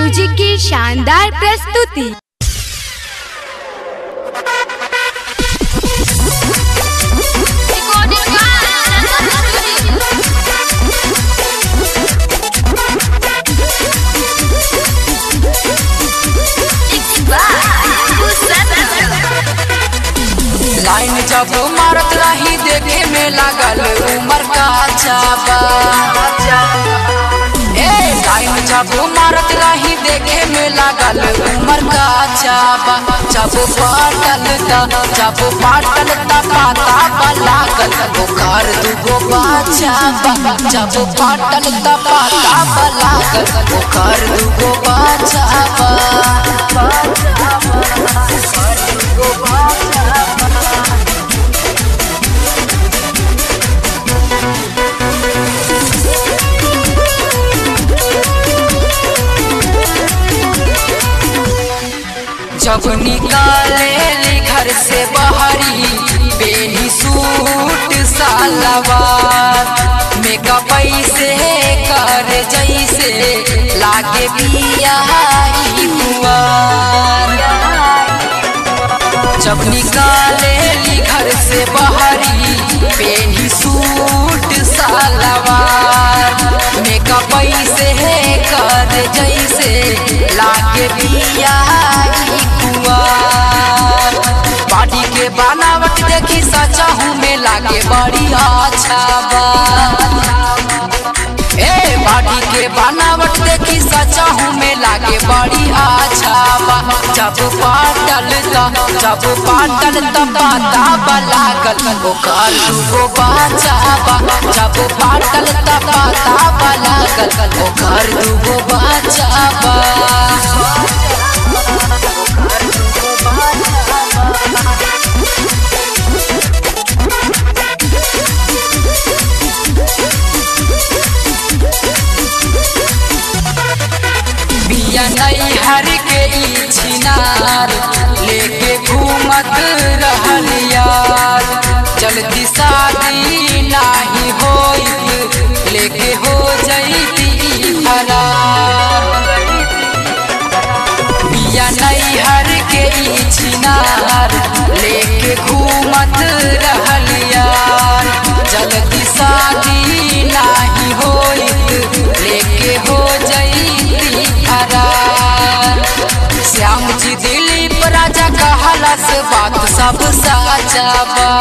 music की शानदार प्रस्तुति लाइन जब मारत रही देखे में लागल उमर का चाबा ए लाइन जब मारत रही देखे में लागल उमर का चाबा जब पाटल ता जब पाटल ता पाता लागल ओकर दुगो बाचाबा जब पाटल ता पाता लागल ओकर दुगो बाचाबा जब निकाले ली घर से बाहरी बेनी सूट सालवार मेकअप से कर जैसे लागे बिया ई कुंवार जब निकाले ली घर से बाहरी बेनी सूट सालवार मेकअप से कर जैसे लागे बिया ई कुंवार बॉडी के बनावट देखी सचा हूँ में लागे बड़ी अच्छा बा ए बाटी के बनावट देखी सचा हूँ में लागे बड़ी अच्छा बा जब पाटल ता जब पाटल ता पाता बलागल ओकर दुगो बाचा बा जब पाटल ता पाता बलागल ओकर दुगो बाचा बा बिया नहीं हर के ई छिनार लेके घूमत रहल यार जल्दी शादी नाही होइत लेके हो जैती फरार बिया नहीं हर के ई छिनार लेके घूमत रहल यार जल्दी शादी नाही होइत लेके हो जैती फरार श्याम जी दिलीप राजा कहलस बात सब साचा बा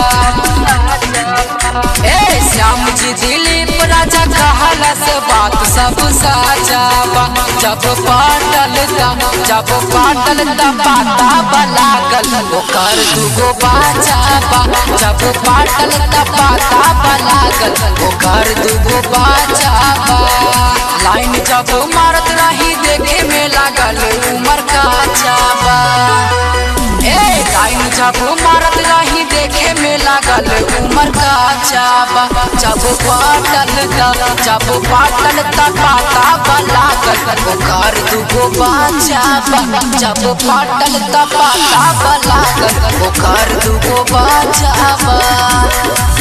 ए श्याम जी दिलीप राजा कहलस बात सब साचा बा जब पाटल ता जब पाटल ता पाता बलागल ओकर दुगो बाचा बा जब पाटल ता पाता बलागल ओकर दुगो बाचा बा लाइन जब मारत रही देखे में लागल उमर का चाबा ए लाइन जब मारत रही देखे में लागल उमर का चाबा जब पाटल ता जब पाटल ता पाता बलागल ओकर दुगो बाचाबा जब पाटल ता पाता बलागल ओकर दुगो बाचाबा